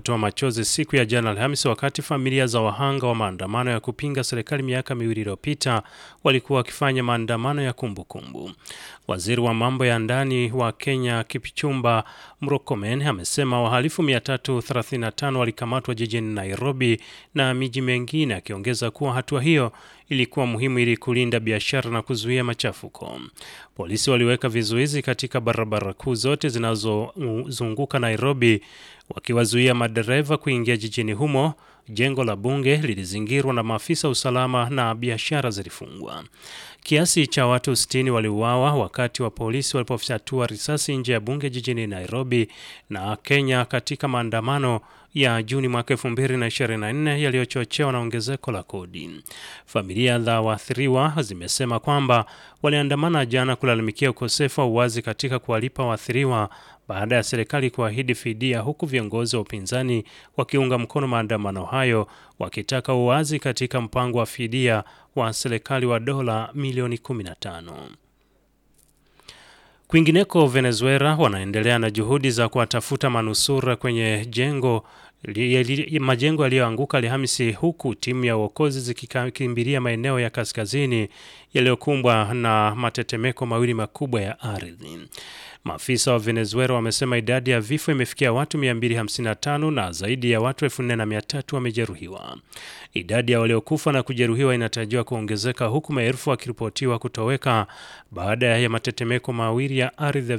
kutoa machozi siku ya jana Alhamisi, wakati familia za wahanga wa maandamano ya kupinga serikali miaka miwili iliyopita walikuwa wakifanya maandamano ya kumbukumbu kumbu. Waziri wa mambo ya ndani wa Kenya Kipchumba Murkomen amesema wahalifu 335 walikamatwa jijini Nairobi na miji mengine, akiongeza kuwa hatua hiyo ilikuwa muhimu ili kulinda biashara na kuzuia machafuko. Polisi waliweka vizuizi katika barabara kuu zote zinazozunguka Nairobi, wakiwazuia madereva kuingia jijini humo. Jengo la bunge lilizingirwa na maafisa usalama na biashara zilifungwa. Kiasi cha watu 60 waliuawa wakati wa polisi walipofyatua risasi nje ya bunge jijini Nairobi na Kenya katika maandamano ya Juni mwaka 2024 yaliyochochewa na ongezeko la kodi. Familia za waathiriwa zimesema kwamba waliandamana jana kulalamikia ukosefu wa uwazi katika kuwalipa waathiriwa baada ya serikali kuahidi fidia, huku viongozi wa upinzani wakiunga mkono maandamano hayo wakitaka uwazi katika mpango wa fidia wa serikali wa dola milioni 15. Kwingineko, Venezuela wanaendelea na juhudi za kuwatafuta manusura kwenye jengo majengo yaliyoanguka Alhamisi, huku timu ya uokozi zikikimbilia maeneo ya kaskazini yaliyokumbwa na matetemeko mawili makubwa ya ardhi. Maafisa wa Venezuela wamesema idadi ya vifo imefikia watu 255 na zaidi ya watu 4300 wamejeruhiwa. Idadi ya waliokufa na kujeruhiwa inatarajiwa kuongezeka huku maelfu wakiripotiwa kutoweka baada ya matetemeko mawili ya ardhi